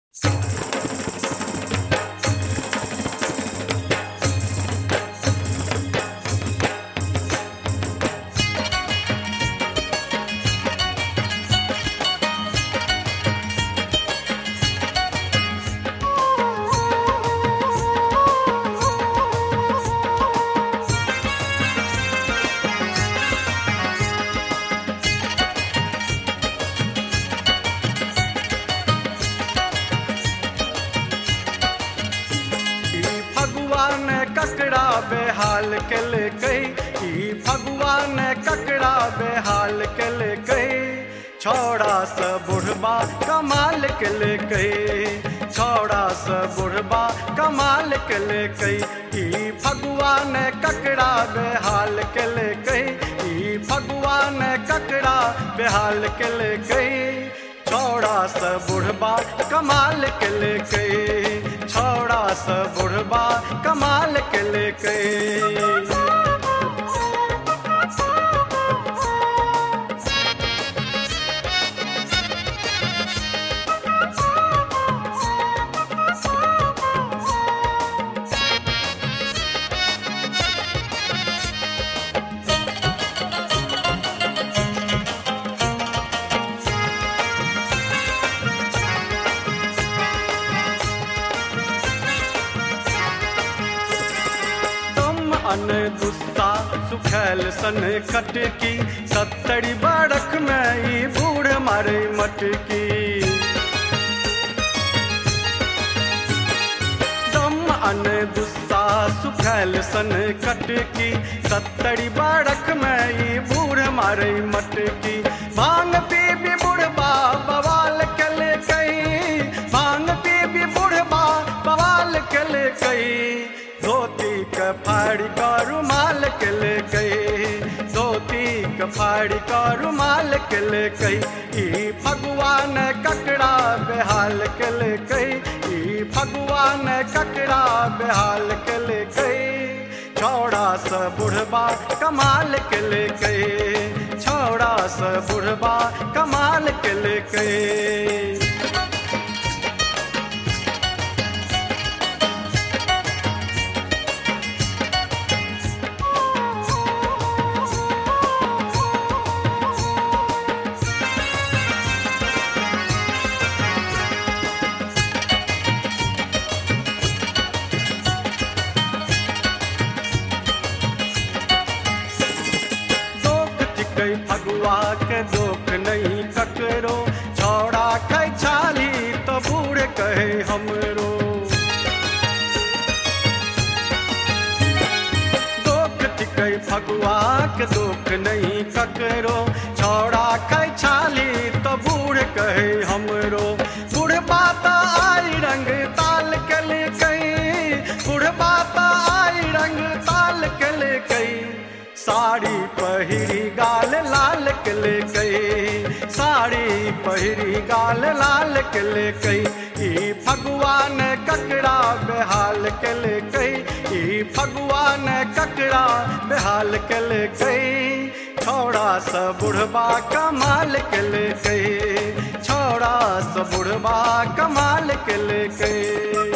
ई भगवान ककड़ा बेहाल के ले गई ई भगवान ककड़ा बेहाल के ले गई छौड़ा स बुढ़बा कमाल के ले गई छौड़ा स बुढ़बा कमाल के ले गई ई भगवान ककड़ा बेहाल के ले गई ई भगवान ककड़ा बेहाल के ले गई छौड़ा स बुढ़बा कमाल के ले गई छौड़ा स बुढ़बा कमाल के ले गई तुम अन गुस्सा सुखैल सन खटकी सत्तरी बड़क में ई बूढ़ मारे मटकी दम अन गुस्सा सुखैल सन खटकी सत्तरी बड़क में ई बूढ़ मारे मटकी भांग पी भी बुढ़बा बवाल के ले गई भांग पी भी बुढ़बा बवाल के ले गई धोती के फाड़ी का रुमाल के ले गई धोती के फाड़ी का रुमाल के ले गई ई भगवान ककड़ा बेहाल के ले गई ई भगवान ककड़ा बेहाल के ले गई छौड़ा स बुढ़बा कमाल के ले गई छौड़ा स बुढ़बा कमाल के ले गई दोख चिकई फगुआ के दोख नहीं ककरो छौड़ा खै छाली तो बूढ़ कहे हमरो दोख चिकई फगुआ के दोख नहीं ककरो छौड़ा खै छाली तो बूढ़ कहे हमरो बुढ़बा तो आई रंग ताल के ले गई बुढ़बा तो आई रंग ताल के ले गई साड़ी पहिरी गाल लाल के ले गई साड़ी पहिरी गाल लाल के ले गई ई भगवान ककड़ा बेहाल के ले गई ई भगवान ककड़ा बेहाल के ले गई छौड़ा स बुढ़बा कमाल के ले गई छौड़ा स बुढ़बा कमाल के ले गई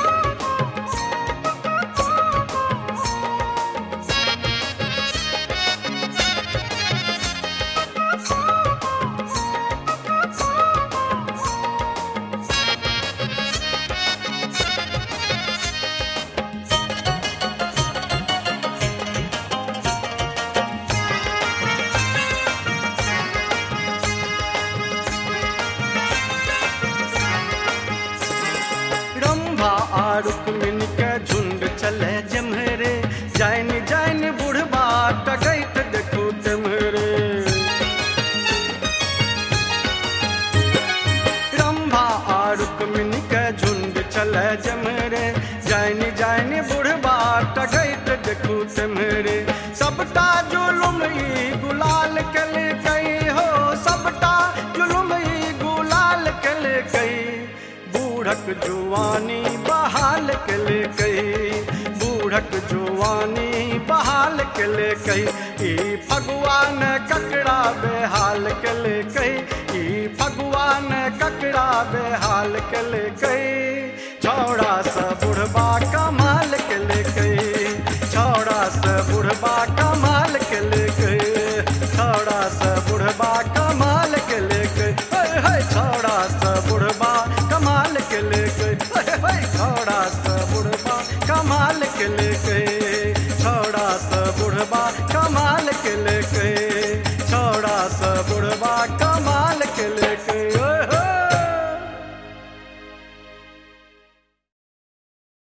रंभा आरुक मिन के झुंड चले जमहरे जैन जैन बुढ़बा टगैत देखू तमहरे रंभा आरुक मिन के झुंड चले जमहरे जैन जैन बुढ़बा टगैत देखू तमहरे सबटा जुलुम ई गुलाल के ले गई हो सबटा जुलुम ई गुलाल के ले गई बूढ़क जुआनी बहाल के ले गई बूढ़क जुआनी बहाल के ले गई ई भगवान ककड़ा बेहाल के ले कही ई भगवान ककड़ा बेहाल के ले कही